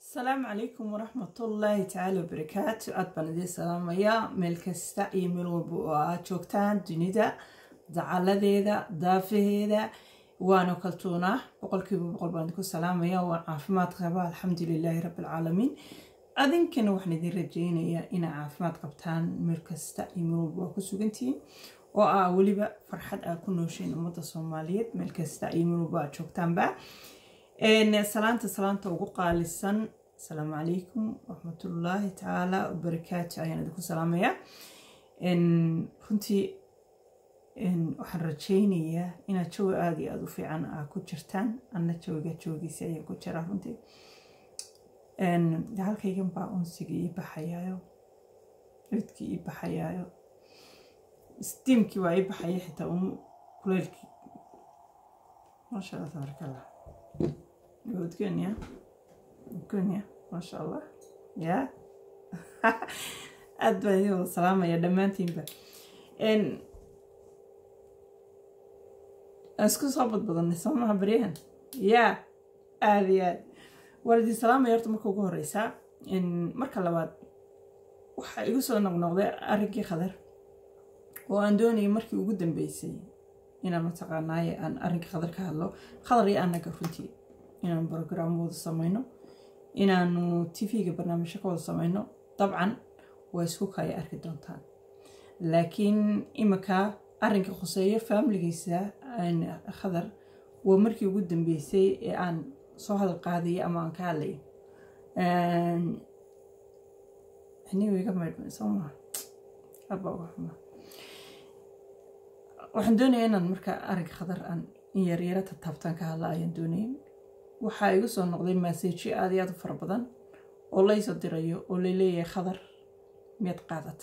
asalaamu calaykum waraxmatullaahi tacaala wabarakaatu aad baan idiin salaamayaa meel kasta iyo meel walba oo aad joogtaan dunida dacaladeeda daafaheeda waana kaltuunaa boqolkiiba boqol baan idinku salaamaya waan caafimaad qabaa alxamdulilaahi rabbilcaalamiin adinkana waxaan idin rajeynayaa inaa caafimaad qabtaan meel kasta iyo meel walba waa ku sugantihiin oo ah weliba farxad aad ku nooshiin ummadda soomaaliyeed meel kasta iyo meel walba aad joogtaanba salaanta salaanta ugu qaalisan asalaamu calaykum waraxmatullaahi tacaala wabarakaatu ayaan idinku salaamayaa runtii waxaan rajeynayaa inaad jawi aada iyo aada u fiican aa ku jirtaan anna jawiga jawigiisa ayaa ku jira runtii halkaygan baa unsigii ii baxayaayo cudkii ii baxayaayo stiimkii waa ii baxaya xitaa un kuleylkii maasha allah tabaaraka allah udgonya udgonya maasha allah ya aad baan idin wada salaamaya dhammaantiinba isku soo badbadanay soo maha baryahan ya aada iyo aad waan idin salaamaya horta marka ugu horeysaa marka labaad waxaa igu soo noqnoqday arrinkii khadar oo aan doonayay markii ugu dambeysay inaan mataqaanaaye aan arrinkii khadar ka hadlo khadar iyo annaga runtii inaan brograam wada samayno inaanu tv-ga barnaamijyo ka wada samayno dabcan waa isku kaya arki doontaan laakiin imika arrinka khuseeyo faamiligiisa khadar waa markii ugu dambeysay ee aan soo hadal qaadaya ama aan ka hadlayo aniga maydhma soo maha abba uga xuma waxaan doonaya inaan marka arrinka khadar aan in yaryaro tataabtaan ka hadla ayaan doonaya waxaa igu soo noqday maaseji aada iyo aada u fara badan oo laysoo dirayo oo laleeyahay khadar miyaad qaadata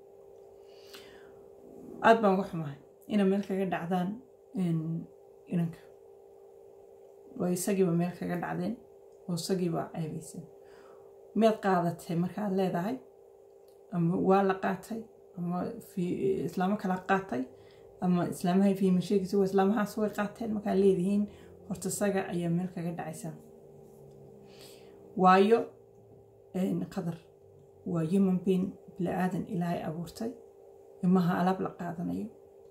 aada baan uga xumahay inay meel kaga dhacdaan inanka oo isagiiba meel kaga dhacdeen oo isagiiba ceebaysan miyaad qaadatay markaad leedahay ama waa la qaatay ama islaamo kala qaatay ama islaamahay fiima sheegaysa waa islaamahaas way qaateen markaad leedihiin horta isaga ayaa meel kaga dhacaysa waayo qadar waa human bein bili aadan ilaahay abuurtay imaha alaab la qaadanayo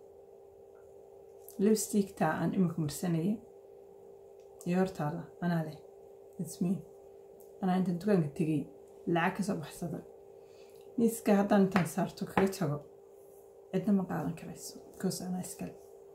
lipstictaa aan imika marsanayay iyo hortaada anaa leh ismiin anaa intaan dukaanka tegay lacag kasoo baxsada miiska haddaan intaan saarto kaga tago cidna ma qaadan karayso because anaa iskale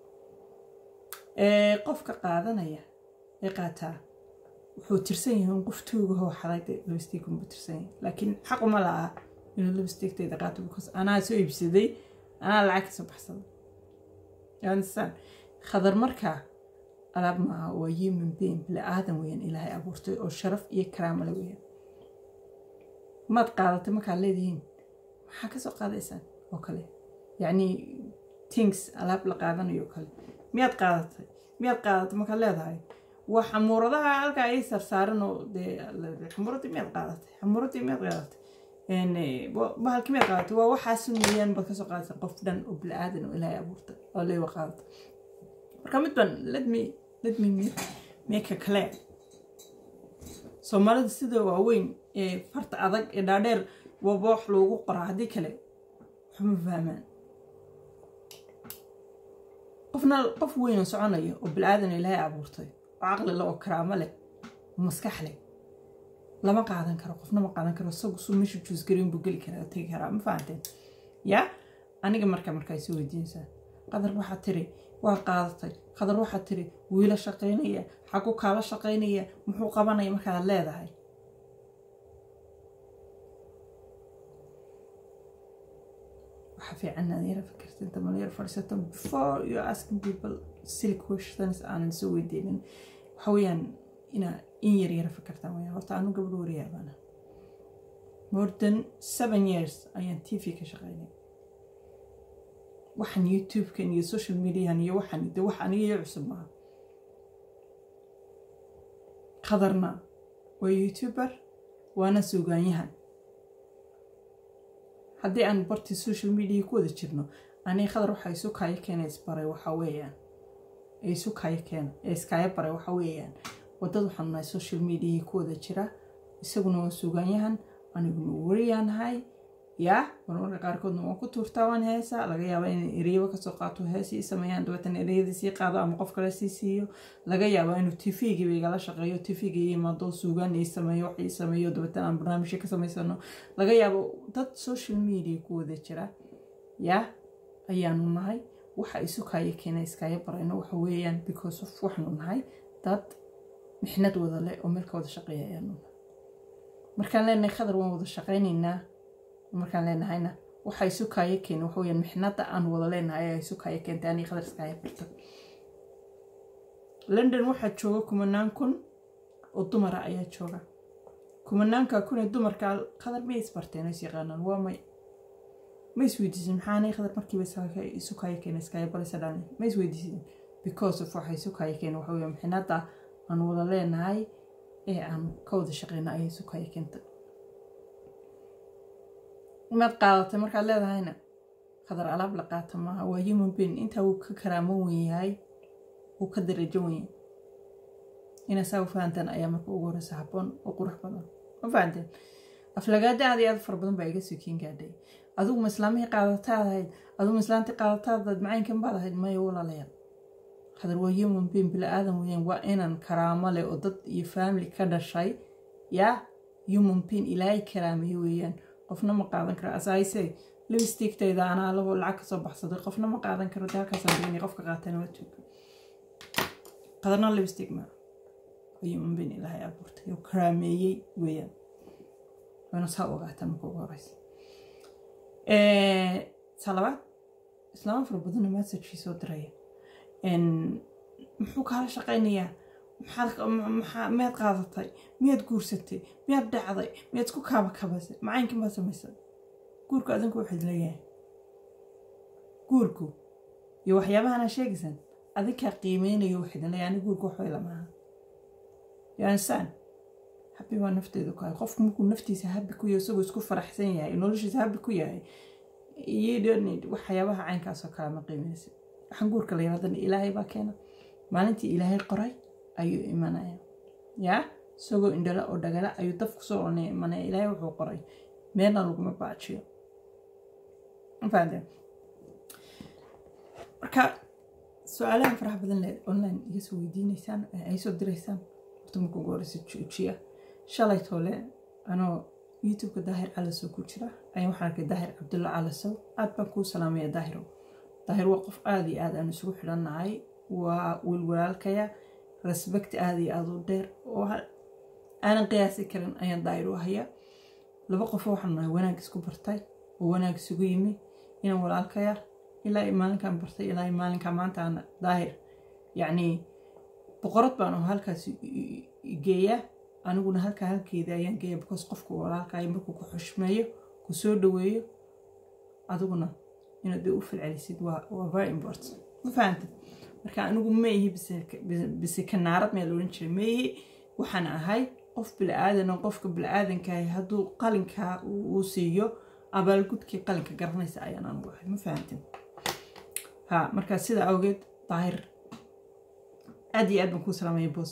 qofka qaadanaya ee qaataa wuxuu tirsan yahay qof tuugahoo xaday lipstick unbuu tirsan yahay laakiin xaq uma laha inuu lipsticktayda qaato because anaa soo iibsaday anaa lacag kasoo baxsaday understand khadar markaa alaab maaha waa human being bili aadan weeyaan ilaahay abuurtay oo sharaf iyo karaamale weeyaan maad qaadatay markaad leedihiin maxaa kasoo qaadaysaan oo kale yacni things alaab la qaadanayo oo kale miyaad qaadatay miyaad qaadatay markaad leedahay waa xamuuradaha halkaa ay sarsaaran oo dee xamuuradii miyaad qaadatay xamuuradii miyaad qaadatay bahalkii miyaad qaadatay waa waxaas weeyaan baad kasoo qaadatay qof dhan oo bili aadan oo ilaahay abuurtay oo leewa qaadatay marka mid ban let me let me make a clear soomaalida sida waaweyn ee farta adag ee dhaadheer waaba wax loogu qoraa haddii kale waxma fahmaan qofna qof weyn oo soconaya oo bilaadan ilaahay abuurtay oo caqli leh oo karaamo leh oo maskax leh lama qaadan karo qofna ma qaadan karo isagu suu meeshu juusgarin buu geli karaa tegi karaa ma fahanteen yaa aniga marka markaa isu weydiinaysaa qadar waxaa tiri waa qaadatay qadar waxaa tiri wiila shaqaynaya xagu kaala shaqaynaya muxuu qabanaya markaad leedahay waxaa fiican inaad yara fikirta inta mal yar fadhiisato before you asking people silly questions aanan soo weydiinin waxa weeyaan inaa in yar yara fikirtaan weyaan horta anu gabadho wariyaabaana more than seven years ayaan t v ka shaqeynay waxaan youtube-kan iyo social mediahan iyo waxaan de wax aniga iyo cusub maaha qadarna waa youtuber waana suugaanyahan haddii aan bartii social media ku wada jirno aniga khadar waxa isu kaayo keena isbaray waxa weeyaan isu kaayo keena ee iskaayo baray waxa weeyaan wadad waxaan nahay social media ku wada jira isaguna waa suugaanyahan aniguna wariyaanahay yaa marmarka qaarkoodna waan ku tuurtaa waan heesaa laga yaaba in ereyaba kasoo qaato heesii sameeyaan dabeetana ereyadii sii qaado ama qof kale sii siiyo laga yaaba inuu tv-giiba igala shaqeeyo tv-ga ii imaado suugaan ii sameeyo wax ii sameeyo dabeetana aan barnaamijyo ka samaysano laga yaabo dad social media ku wada jira yaa ayaanu nahay waxa isu kaaya keena iskaaga barayno waxa weeyaan because of waxaanu nahay dad mixnad wada leh oo meel ka wada shaqeeya ayaanu nahay markaan leenahay khadar waan wada shaqaynaynaa markaan leenahayna waxa isu kaaya keena waxa weyaan mixnada aan wada leenahay ayaa isu kaaya keentay anii khadar iskaaya barta london waxaa jooga kumanaan kun oo dumara ayaa jooga kumanaanka kun ee dumarka khadar may isbarteen is yaqaanaan waa may ma isweydiisin maxaanay khadar markiiba isu kaaya keena iskaaya baraysa dhan ma isweydiisin because of waxa isu kaaya keena waxa weya mixnada aan wada leenahay ee aan ka wada shaqeyna ayaa isu kaaya keentay inaad qaadatay markaad leedahayna khadar alaab la qaata maaha waa human being intaa wuu ka karaamo wen yahay wuu ka darajo wen yahay inaa saa u fahantaan ayaa marka ugu horeysa habboon oo qurux badan ma fahanteen aflagaada aad iyo aad fara badan baa iga sokiin gaadhay adigu ma islaamihii qaadataad ahayd adigu ma islaantii qaadataad macaynkan baad ahayd maya walaalayaal khadar waa human being bila aadan weyaan waa inaan karaamo leh oo dad iyo family ka dhashay yaa human being ilaahay karaamayo weeyaan qofna ma qaadan karo asaayse libistiigtayda anaa labo lacag kasoo baxsaday qofna ma qaadan karo dee halkaasaan dhigani qofka qaatana waa tuuga qadarna libistig ma human being ilaahay abuurtay oo karaameeyey weeyaan waana saa ogaataan marka ugu horeysa talabaad islaama fara badana messagekii soo diraya muxuu kaala shaqaynayaa maxaad miyaad qaadatay miyaad guursatay miyaad dhacday miyaad isku kaaba kabasay macaynkan baad samaysay guurku adinku waxaad leeyahay guurku iyo waxyaabahana sheegaysan adinkaa qiimeynayo waxaydin leeyahay ani guurku waxbay lamaaha yansaan habi waa nafteedu ku hay qofku markuu naftiisa habi ku yahay isagoo isku faraxsan yahay noloshiisa habi ku yahay waxyaabaha caynkaasoo kale ma qiimeynaysa waxaan guurka la yirahdana ilaahay baa keena maalintii ilaahay qoray ayuu imanaya yaa isagoo indhala oo dhagala ayuu daf kusoo onay imanaya ilaahay wuxuu qoray meelna laguma baajiyo mafahanteen marka su-aalahan faraha badan le online iga soo weydiineysaan ay soo diraysaan horta marka ugu horeysa joojiya shalay toole anoo youtube-ka daahir calasow ku jira ayaan waxaan arkay daahir cabdulla calasow aad baan kuu salaamaya daahirow daahir waa qof aada iyo aad aan isugu xidhannahay waa wiilwalaalkaya respect aada iyo aada u dheer oo aanan qiyaasi karin ayaan daahir u haya laba qofoo waxaan nahay wanaag isku bartay oo wanaag isugu yimi inaan walaalkaya ilaa maalinkaan bartay ilaa maalinkaa maanta aan daahir yacni boqorad baan oo halkaas geeya aniguna halkaa halkeeda ayaan geeya because qofku walaalkaayo markuu ku xushmeeyo ku soo dhaweeyo adiguna inaad dee u falcelisid waa very important ma fahantid marka anigu ma ihi bise kanaarad meel odhan jiray ma ihi waxaan ahay qof bilaadan oo qofka bilaadankaah hadduu qalinkaa uu siiyo abaalgudkii qalinka garanaysa ayaan anigu ahay ma fahantin ha marka sida awgeed daahir aad iyo aad baan kuu salaamaya boos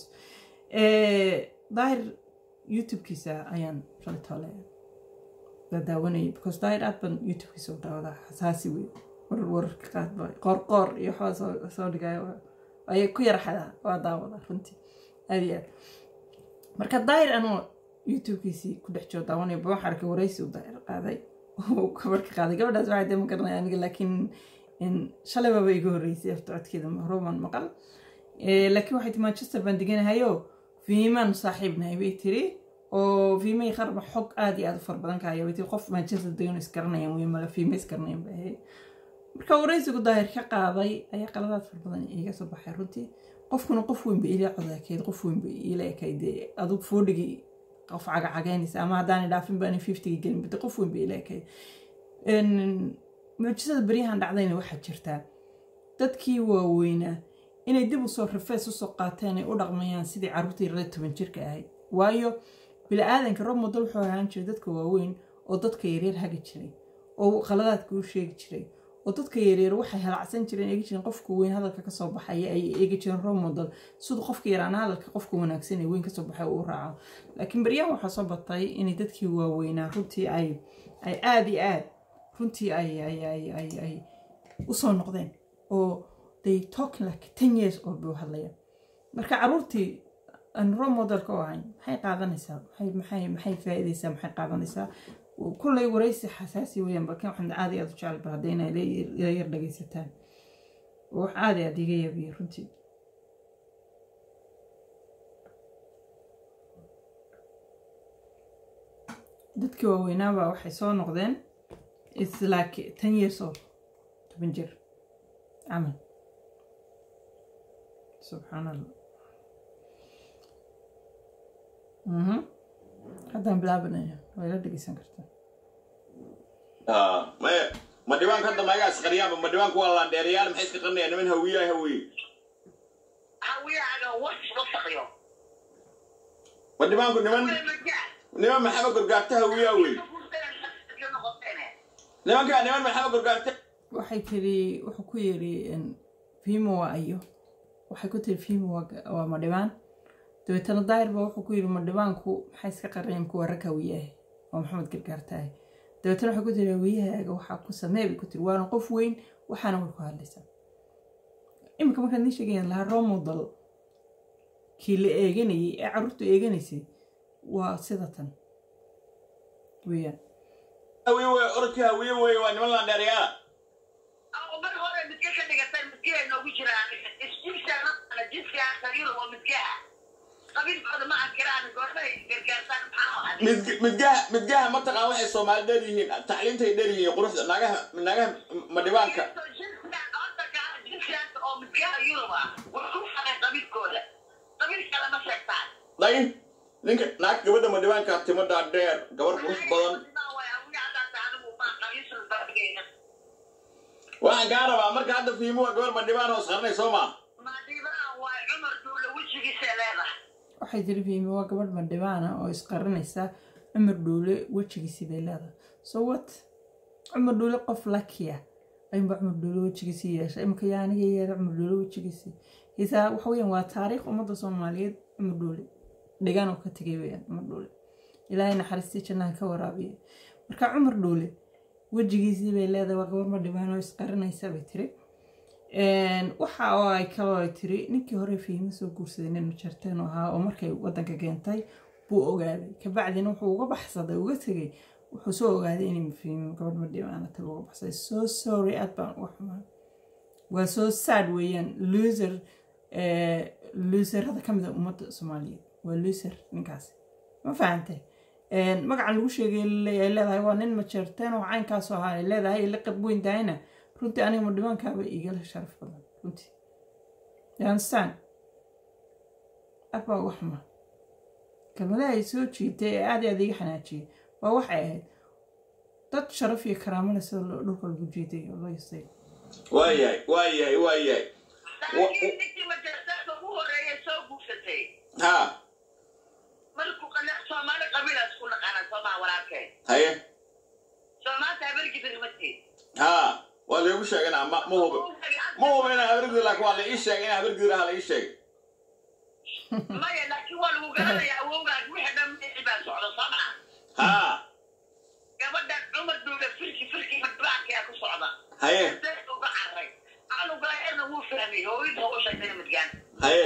daahir youtube-kiisa ayaan shalitoole daawanayay because daahir aad baan youtube-kiisa u daawadaa xasaasi wey warar wararka qaadba qoorqoor iyo waxbaa soo dhigayo ayay ku yaraxadaa waa daawada runtii aad iyo aad marka daahir anoo youtube-kiisii ku dhex jiro daawanaya ba waxaan arkay waraysi u daahir qaaday oo gabarka qaaday gabadhaas waxay dee ma garanaya aniga laakiin shalay baaba iga horreysay afta codkeeda roman maqal laakiin waxay tii manchester baan deganahayo fiimaan saaxiibnahay bay tiri oo fiimay qarba xog aada iyo aada u fara badan kahaya bay tiri qof manchester degan isgaranayaan wey mala fiima isgaranayaan bay ahayd marka waraysigu daahir ka qaaday ayaa qaladaad fara badan iga soo baxay runtii qofkuna qof weyn ba ila codakeed qof weyn ba ila ekayd adug foodhigii qof cagacagaynaysa ama haddaan dhaafin baan fiftigi gelin bade qof weyn ba ila ekayd mucjisada beryahan dhacdayna waxaa jirtaa dadkii waaweynaa inay dib usoo rafees usoo qaateen ay u dhaqmayaan sidii carruurtii reer toban jirka ahayd waayo bili-aadanka rob model wuxuu ahaan jiray dadka waaweyn oo dadka yaryar hagi jiray oo qaladaadka u sheegi jiray oo dadka yaryar waxay halacsan jireen eegi jireen qofka weyn hadalka kasoo baxaya ay eegi jireen role model siduu qofka yaraana hadalka qofka wanaagsan ee weyn kasoo baxay uu raaco laakiin baryahan waxaa soo batay inay dadkii waaweynaa runtii ay ay aada iyo aad runtii ay ay ay ay ay usoo noqdeen oo they talking like ten years old bay u hadlayaan marka caruurtii aan role modelka u ahayn maxay qaadanaysaa maxay maxay maxay faa'iidaysaa maxay qaadanaysaa kullay waraysi xasaasi weeyaan balkan waxaan aad iyo aad u jecel bal hadda inay ila yar dhagaysataan wax aad iyo aad iga yabiya runtii dadkii waaweynaaba waxay soo noqdeen its like ten years old toban jir camal subxaan allah mhm haddaan bilaabanaya waa ila dhegeysan kartaa maya ma dhibaanka hadda magaas qariyaanba ma dhibaanku waa laandheerayaal maxay iska qarinayaan niman hawiyaa hawiye hawiyaaga wax wasaqyo ma dhibaanku niman niman maxamed gorgaarta hawiyaa wey nimanka niman maxamed gorgaarta waxay tiri wuxuu ku yiri fimo waa ayo waxay ku tiri fimo waa madhibaan dabeetana daayir baa wuxuu ku yiri madhibaanku maxay iska qareen kuwa rag hawiyaah oo maxamed gargaartahay dabeetana waxay ku tiri hawiyahaaga waxaa ku samee bay ku tiri waana qof weyn waxaana way ku hadlaysaa iminka markaad nii sheegayaan lahaa romodal kii la eeganayay ee carruurtu eeganaysay waa sida tan weeyaan hawiye wey orodkii hawiye wey waa niman laandheerayaala mar hore midka ka dhigatay midkihay noogu jiraan isjibsaana jidka sariir oo midkaha qabiilkooda ma ankiraan goormahay gargaartaan maxaa Mid- midgaha midgaha mataqaan waxay soomaali dheer yihiin tacliintay dheer yihiin quruxda naagaha naagaha ma dhibaanka jidkaas oo midkaha yurub ah wax ku xaray qabiilkooda qabiilka lama sheegtaan day ninka naag gabadha ma dhibaanka timada dheer gabar qurux badan waxaan kaa rabaa marka hadda fiimo waa gabar ma dhibaan oo isqarinay soo maa waxay tiri fiimi waa gabadh madhibaana oo isqarinaysa cumar dhuule wejigiisii bay leedahay so what cumar dhuule qof lakiya ayuunba cumar dhuule wejigiisii yeeshay imika yaa aniga yeela cumar dhuule wejigiisii hisaa waxa weeyaan waa taariikh ummadda soomaaliyeed cumar dhuule dhigan oo ka tegay weeyaan cumar dhuule ilaahay naxariistii jannaha ka waraabiya marka cumar dhuule wejigiisii bay leedahay waa gabar madhibaan oo isqarinaysa bay tiri waxa oo ay kaloo ay tiri ninkii hore fiimo soo guursaday nin majarteen oo ahaa oo markay wadanka keentay buu ogaaday kabacdina wuxuu uga baxsaday uga tegay wuxuu soo ogaaday inay fiimo gabadh madhibaana taga uga baxsaday so sorry aad baan uga xumaa waa soo sad weeyaan loser loserada ka mid a ummadda soomaaliyeed waa loser ninkaasi ma fahantay magacan lagu sheegay ay leedahay waa nin majarteen oo caynkaasoo ahaa ay leedahay la qab weyn tahayna runtii aniga madhibaankaaba igala sharaf badan runtii yanstan abaa uga xuma kelmadaha ay soo jiitay ee aad i aad iga xanaajiyay waa waxay ahayd dad sharaf iyo karaamana sida dhulka lagu jiiday oo loo yastay waayahay waayahay waayahay laakiin ninkii majartaanka ugu horeeya soo guursatay ha markuu qale soomaali qabiilaas ku naqaana soomaa walaalkeen haye soomaanta habargidin matid ha waa laygu sheegana ma ma hubi ma hubi inaan habargidi laakiin waa la ii sheegay inaan habargidi lahaa la ii sheegay maya laakiin waa lagu garanaya awowgaas wixii dhan mixi baa socda soomaa ha gabadhan cumar duule firki firki madbaankaa ku socda haye deed uga carray anugaerna wuu fahmay hooyinta u sheegtay midgaan haye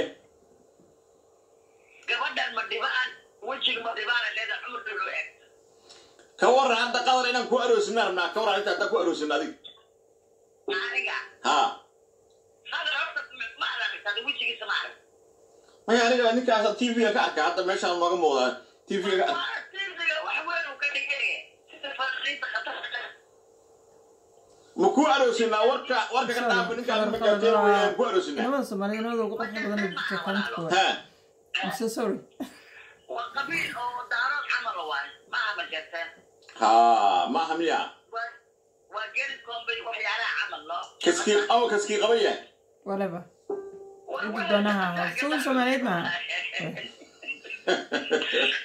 gabadhan madhibaan wejiga madhibaana leeda cumar duule u eg ka waran hadda qadar inaan ku aroosina rabnaa ka waran inta haddaan ku aroosina adig aniga ha hadal horta ma aragtay wejigiisa ma arag maya aniga ninkaas t v-ga ka arka hadda meeshaan nooga muuqdaa t v-ga ka arka tiirdiga wax weyn uu ka dhigay sida fariinta khatarta ma ku aroosinaa warka warka ka dhaafa ninkaas majaajeen weeyaan ku aroosinaa nimada soomaaliyeed nimada ugu qurxa badan ee jirta kaalintkooda ha I'm so sorry waa qabiil oo daarood camal waay maaha majarteen ha maaha miya waa waa geri kombay waxyaalaha camal loo kaskii aw kaskii qabaya whatever Ciddi doonaha ahaa. Suuqa Soomaaliyeed maaha.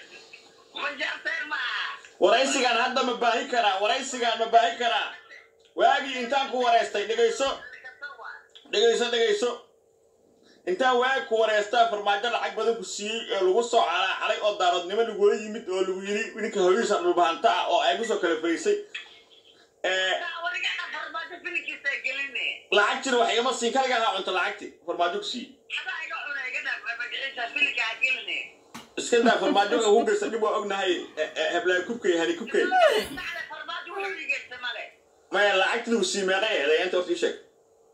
majarteen maaha waraysigaan hadda ma baahi karaa waraysigaan ma baahi karaa waagii intaan ku wareystay dhegayso dhegayso dhegayso intaan waagi ku wareystaa farmaajo lacag badan ku siiyey oo lagu soo calaaxalay oo daaroodnimo lagula yimid oo lagu yidhi ninka hooyihiisa dhulbahanta ah oo ay kusoo kala fariisay lacag jir wax igama siin kaliga ahaa cunto lacagti farmaajo ku siiyey iska daa farmaajo waxa ugu geysta dhib waa ognahay heblaay kubkay hani kubkay maya lacagti lagu siiyey meeqay eeday inta horta ii sheeg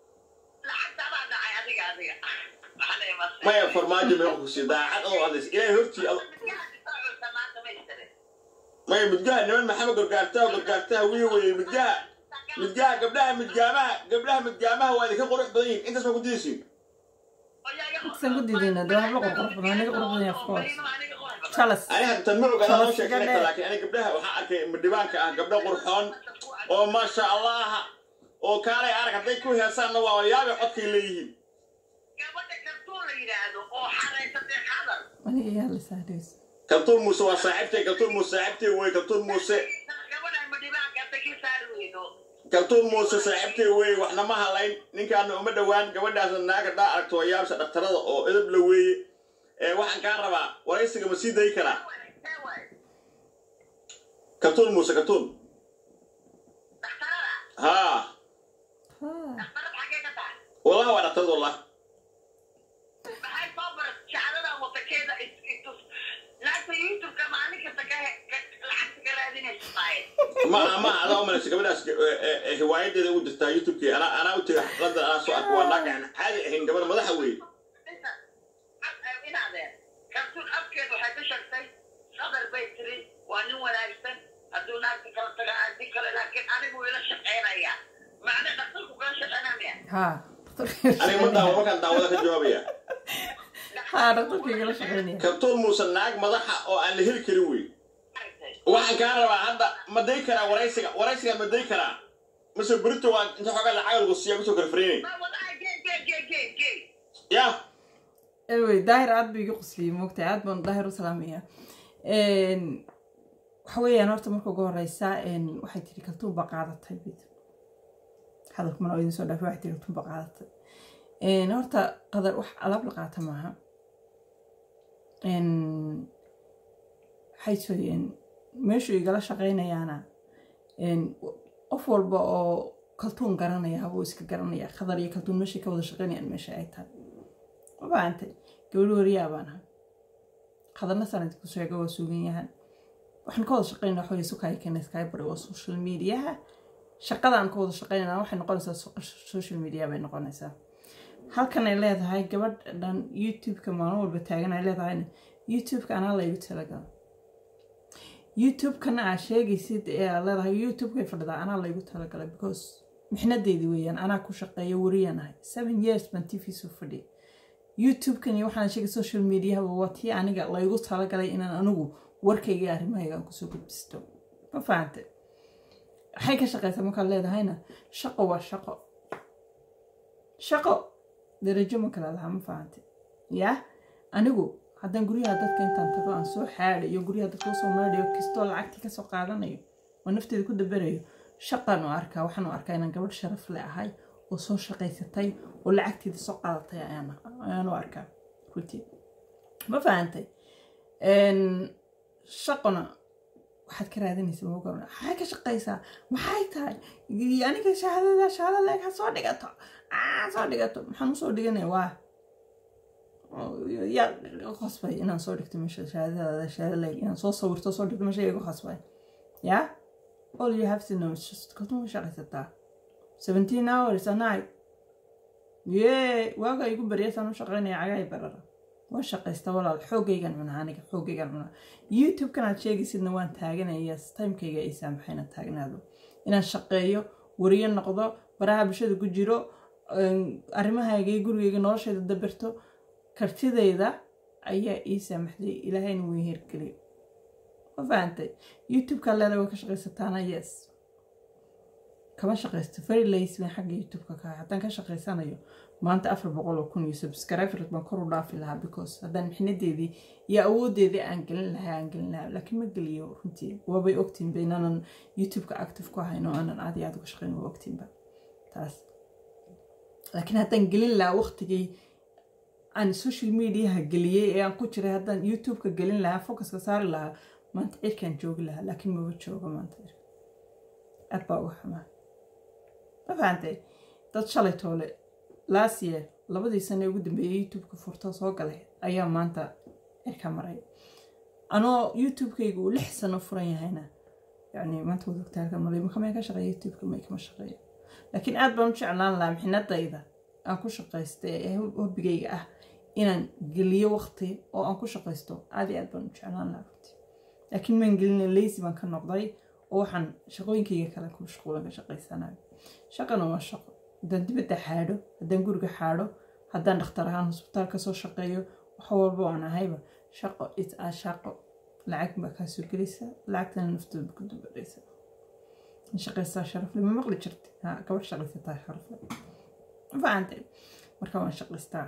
maya farmaajo meeqa ku siiyey daacad oo hadlays ilaahay hortii ado maya midgaha niman maxamed gorgaartaha gorgaartaha wiy weye midgaha midgaha gabdhaha midgaamaha gabdhaha midgaamaha waa idinka qurux badan yihin intaas ma ku didaysiin intasan ku didayna dee waxba qurqurux badan aniga qurux badan of course jalas ani hadda tan ma ogaada noo sheekeynaysa laakiin ani gabdhaha waxaan arkay midhibaanka ah gabdho qurxoon oo maasha allah oo kaalay arag hadday ku heesaanna waa yaabe codkay leeyihiin aniga yaa la saadhaysa kaltuun muuse waa saaxiibtay kaltuun muuse saaxiibtay wey kaltuun muuse kaltuun muuse saaxiibtay wey waxna ma halayn ninkaana uma dhowaan gabadhaasna naaga dhaa aragto waa yaabsha dhaktarada oo edab la weeye ee waxaan kaa rabaa waraysiga ma sii dayi karaa kaltuun muuse kaltuun haa wallahi waa dhaktarad wallah ma ma adaa umalaysa gabadhaas hiwaayadeeda ugu jirtaa youtubekii anaa anaa u tegay xafladan anaa soo arka waa naag aan caadi ahayn gabar madaxa weeye waa nin wanaagsan hadduu naagta kala taga adi kale laakiin anigu ila shaqeynaya macna dhaqtarku kala shaqeynamaya ha aniga ma daawo markaan daawada ka jawaabaya ha dhaqtarkayga la shaqeynaya kaltuun muuse naag madaxa oo aan la heli karin wey waxaan kaa rabaa hadda ma day karaa waraysiga waraysiga ma day karaa mase berito waa inta xoogaa lacag lagu siiya kusoo kala faraynay ya anyway daahir aad buu iga qusliyey moogtay aad baan daahir u salaamaya waxa weeyaan horta marka ugu horeysa waxay tiri kaltuun baa qaadatay bid hadalka mana idin soo dhaafay waxay tiri kaltuun baa qaadatay horta qadar wax alaab la qaata maaha waxay sooyeen meeshuu igala shaqaynayaana qof walba oo kaltuun garanaya habuu iska garanaya qadar iyo kaltuun meeshay ka wada shaqaynayaan meesha ay tahay mabaantay gabadh wariyaa baan ahay qadarna sanad ku sheega waa sugan yahan waxaan ka wada shaqaynaa waxaweye sukaya keena skybary waa social mediaha shaqadaan ka wada shaqaynana waxay noqonaysaa social media bay noqonaysaa halkan ay leedahay gabadh dhan youtube-ka maalin walba taagan ay leedahayna youtube-ka anaa laygu talagala youtube-kana aa sheegaysid ee aad leedahay youtube-kay fadhidaa anaa laygu talagalay because mixnadeydii weeyaan anaa ku shaqeeya wariyaan ahay seven years baan t v soo fadhiya youtube-kani waxaan sheegay social mediahaba waa tii aniga laygu talagalay inaan anigu warkayga arrimahayga aan kusoo gudbisto ma fahante waxay ka shaqeysaa markaad leedahayna shaqo waa shaqo shaqo darajo ma kala lahaa ma fahante yaa anigu haddaan guryaha dadka intaan tago aan soo xaadayo guryaha dadka usoo maadhayo kastoo lacagtii kasoo qaadanayo oo nafteeda ku daberayo shaqaan u arkaa waxaan u arkaa inaan gabadh sharaf le ahay oo soo shaqaysatay oo lacagteeda soo qaadatay ayaan u arkaa runtii ma fahantay shaqona waxaad ka raadinaysa moogana maxay ka shaqaysaa maxay tahay aniga shahaadada shahaada leeg ha soo dhigato soo dhigato maxaan usoo dhiganaya waa yaa qasbay inaan soo dhigto meesha shahaadadaada shahaada leeg inaan soo sawirto soo dhigto meesha igu qasbay yaa all you have to know is just kaltuma shaqaysataa seventeen hours a night yee waaga igu baryaysaan u shaqaynaya cagaay barara waan shaqaysta walaal xoogaygan cunaa aniga xoogaygan cunaa youtube-kan aad sheegaysidna waan taaganaya timekayga ay saamaxayna taagnaado inaan shaqeeyo wariyo noqdo baraha bulshada ku jiro arrimahayga iyo gurigayga noloshayda dabirto kartidayda ayaa ii saamaxday ilaahayna wuu hirgeliyo ma fahantay youtube-kaa leeda way ka shaqaysataana yes kama shaqaysto very lazy baan xagga youtube-ka ka ahay haddaan ka shaqaysanayo maanta afar boqol oo kun iyo subscriber baan kor u dhaafi lahaa because haddaan mixnadeedii iyo awoodeedii aan gelin lahaa aan gelin lahaa laakiin ma geliyo runtii waabay ogtiinba inaanan youtube-ka active ku ahayn oo aanan aad iyo aad uga shaqayn waa ogtiinba taas laakiin haddaan gelin lahaa waqtigii aan social mediaha geliyey ee aan ku jiray haddaan youtube-ka gelin lahaa focuska saari lahaa maanta cirkaan joogi lahaa laakiin maba jooga maanta cirka aad baa uga xumaa ma fahantay dad shalay toole last year labadii sane ugu dambeeyey youtube-ka furto soo galay ayaa maanta cirka maray anoo youtube-kayga uu lix sano furan yahayna yani maanta wad ogtaa halka maray makamay ka shaqeeya youtube-ka may kama shaqeeyo laakiin aad baan u jeclaan lahaa mixnadayda aan ku shaqaysta ee hobigayga ah inaan geliyo waqti oo aan ku shaqaysto aad iyo aad baan u jeclaan lahaa runtii laakiin maan gelina lazy baan ka noqday oo waxaan shaqooyinkayga kale ku mashquulan ka shaqaysanayo shaqana waa shaqo haddaan dibadda xaadho haddaan guriga xaadho haddaan dhakhtar ahaan hosbitaal kasoo shaqeeyo wax walba aan ahayba shaqo it a shaqo lacag baa kaa soo gelaysa lacagtana naftooda ku dubadhaysa shaqaysaa sharafle ma maqli jirta ha gabadh shaqaysataa sharafle ma fahantay marka waan shaqaystaa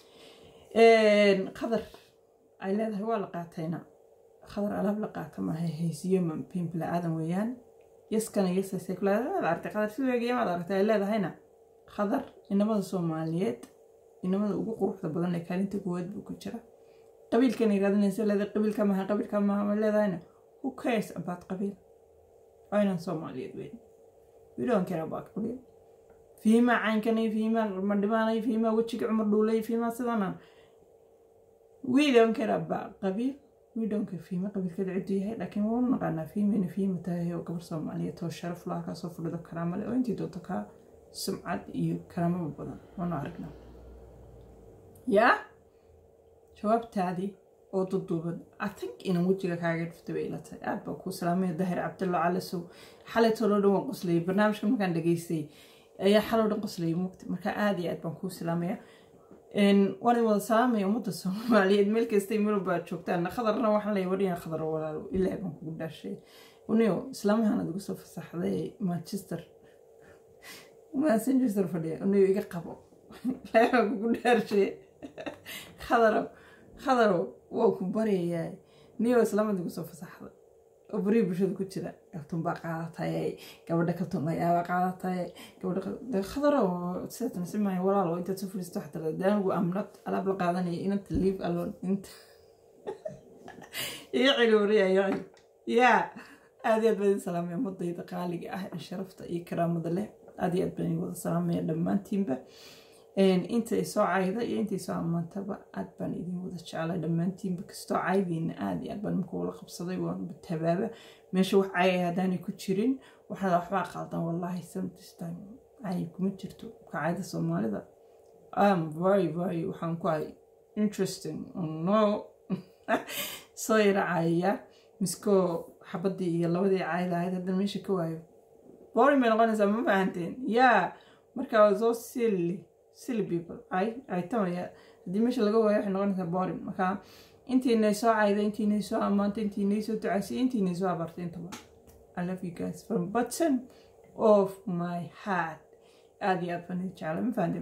qadar ay leedahay waa la qaatayna qadar alaab la qaata maaha haysiyo mampin bila-aadan weeyaan yaskana yasasay kulaada maad aragtay qadar si weegaya maad aragtay ay leedahayna qadar inamada soomaaliyeed inamada ugu quruxda badan ee kaalinta koowaad buu ku jira qabiilkan yiraadinaysa leedahay qabiilka maaha qabiilka maaha ma leedahayna who cares about qabiil waa inaan soomaaliyeed weyn we don't care about qabiil fiimaa caynkanay fiimaa madhibaanay fiimaa wejiga cumar dhuulay fiimaa sidana we don't care about qabiil we don't care fiima qabiilkeeda ciddu yahay laakiin waa u naqaanaa fiimayna fiima tahay oo gabar soomaaliyeed oo sharaf laha kaasoo fadhido karaamo leh oo intii doonto kaa sumcad iyo karaamaba badan waanu aragnaa yaa jawaabtaadii oo duduuban i think inaan wejiga kaaga dhufta bay ila tahay aad baa kuu salaamaya dahir cabdalla calasow xalay toloo dhan waan qoslayay barnaamijka markaan dhageystay ayaa xaloo dhan qoslayay mugta marka aad iyo aad baan kuu salaamaya waan idin wada salaamaya ummadda soomaaliyeed meel kastay melobaa joogtaan khadarna waxaan leeyahay wadhiyan khadar walaalo ilaahay baan kugu dhaashay uniyo islaamahan aad igu soo fasaxday manchester manchester fadhiya uniyo iga qabo ilaahay baan kugu dhaashay khadarow khadarow waa ku baryayaa niyo islaamad igu soo fasaxday oo beriya bulshada ku jira kaltuun baa qaadatay gabadha kaltuun ayaabaa qaadatay gabadha khadaro sidaas nasi maayo walaalo intaad soo fadhiisto waxaa tala daanigu amnad alaab la qaadanaya inanta leave alone inta iyo celi wariya iyo celi yaa aad iyo aad baan idin salaamaya ummadayda qaaliga ah ee sharafta iyo karaamada leh aad iyo aad baan idin wada salaamaya dhammaantiinba intay soo cayda iyo intay soo ammaantaba aad baan idin wada jeclay dhammaantiinba kastoo caydiina aad iyo aad baan imika wala qabsaday waan tabaaba meesha wax cayay haddaanay ku jirin waxaad waxbaa qaldan wallahi sometimes time cay kuma jirto kacayda soomaalida am very very waxaan ku ahay interesting no soo yara cayaya miskoo xabadii iyo labadii cayda ahayd haddana meesha ka waayo boring bay noqonaysaa ma fahanteen yaa marka soo silly silly people ay ay tamaya haddii meesha laga waayo waxay noqonaysaa boring marka intiinay soo cayda intiinay soo ammaantay intiinay soo ducaysay intiinay soo abartay intaba I love you guys from bottom of my heart aad iyo aad baan idin jeclay ma fahanteen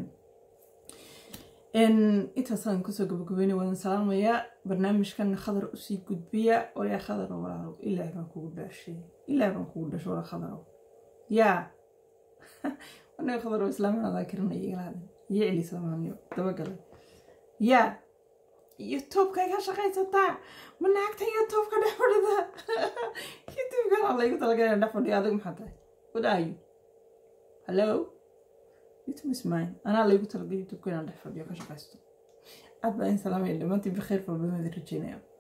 intaasaan kusoo gabagabeynay wadan salaamayaa barnaamijkan khadar usii gudbiya walaa khadar walaalo ilaahay baan kugu dhaashay ilaahay baan kugu dhashay walaa khadarow yaa anaga khadarow islaamanadaa karinaya igala hadin iyo celi islaamaniyo dabagalay yaa youtubeka ka shaqaysataa ma naagta youtubeka dhex fadhida youtubeka alla igu talagalaya dhex fadhiyo adigu maxaa tahay what are you hello youtube is mine anaa laygu talagalay youtubeka inaan dhex fadhiyo ka shaqaysto aad baa in salaamaya dhammaantiin bikheer walba idin rajeynaya